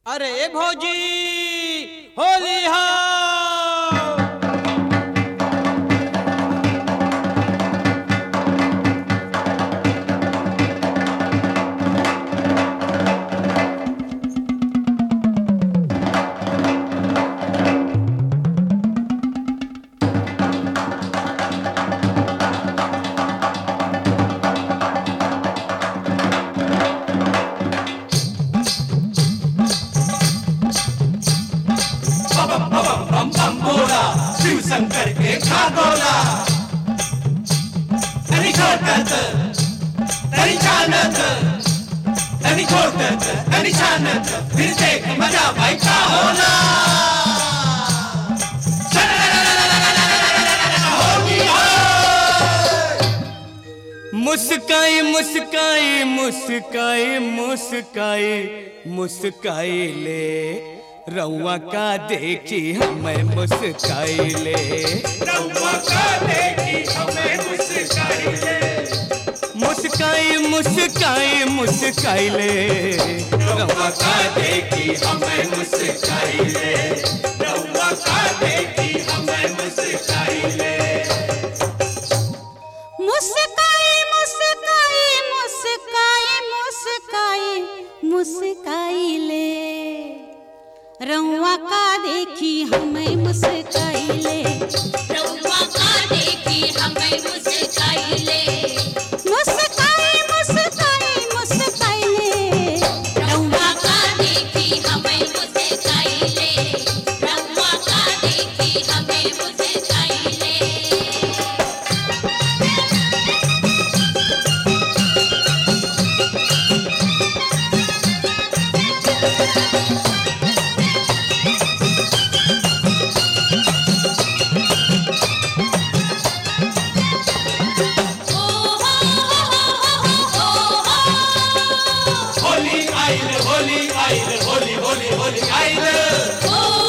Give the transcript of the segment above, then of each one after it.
अरे भौजी होली हा बम बम बम बोला शिव शंकर के खागोला तरी छोटत तरी छानत तरी छोटत तरी छानत फिर देख मजा भाई का होला होली हो मुस्काई मुस्काई मुस्काई मुस्काई मुस्काई ले रउआ का देखी हमें मुस्काई ले रउआ का देखी हमें मुस्काई ले मुस्काई मुस्काई मुस्काई ले रउआ का देखी हमें मुस्काई ले रउआ का देखी हमें मुस्काई ले मुस्काई मुस्काई मुस्काई मुस्काई मुस्काई ले रउआ का देखी हमें मुस्काई ले रउआ का देखी हमें मुस्काइले मुस्काई मुस्काई मुस्काई ले रउआ का देखी हमें मुस्काइले रउआ का देखी हमें मुस्काइले होली आइल होली आइल होली होली होली आइल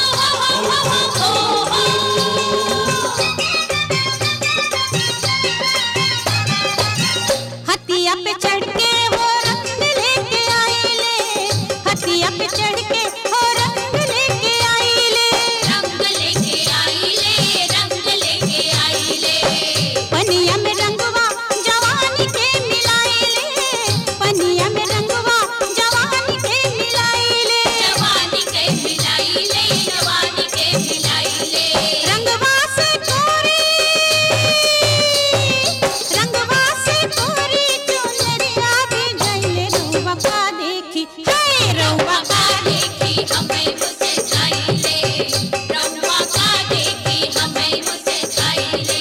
हतिया पे चढ़ के हो रंग लेके आई ले हतिया पे चढ़ के हो रंग लेके आई ले रंग लेके आइले रंग लेके आइले पनिया में रंगवा जवानी के मिलाई ले पनिया में रंगवा जवानी के मिलाई ले जवानी के मिलाइले जवानी के मिलाइले रंगवा से कोरी रंगवा से कोरी चुनरिया भी गइले रउवा का देखी हे रउवा रउआ का देखी हमें मुस्काइले रउआ का देखी हमें मुस्काइले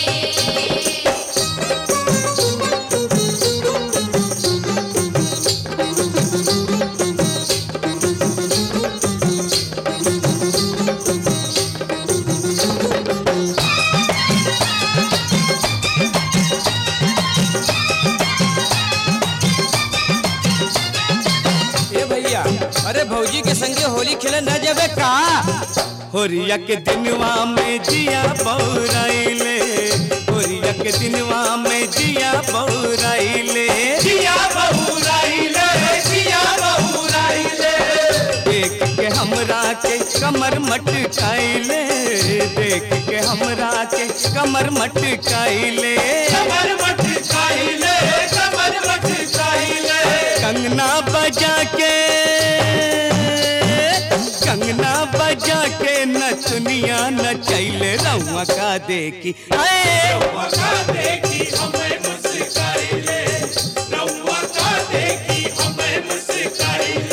ए भैया अरे भौजी के संगे होली खेले न जाबे का होरिया के दिनवा में जिया बौराइले होरिया के दिनवा में जिया बौराइले जिया बहुराइले जिया बहुराइले देख के हमरा के कमर मटकाइले देख के हमरा के कमर मटकाइले कमर मट काइले कमर मट काइले कंगना बजा के कंगना बजा के नचनिया नचैले रउआ का देखी आए रउआ का देखी हमें मुस्काइले रउआ का देखी हमें मुस्काइले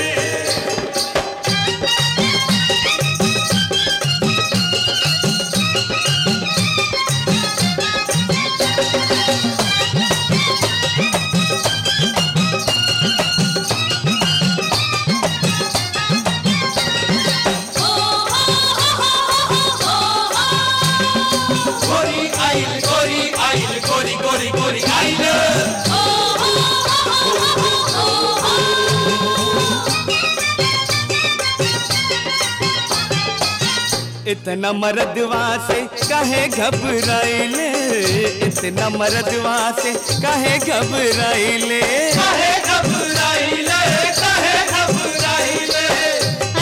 गोरी आइल गोरी आइल गोरी गोरी गोरी आइल इतना मरदवा से कहे घबराइले इतना मरदवा से कहे घबराइले काहे घबराइले काहे घबराइले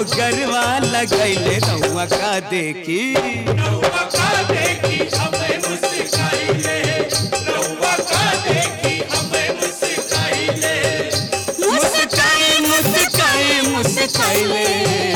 गरवा लगैले रउआ का देखी रउआ का देखी हमें मुस्काइले रउआ का देखी हमें मुस्काइले मुस्काई मुस्काई मुस्काइले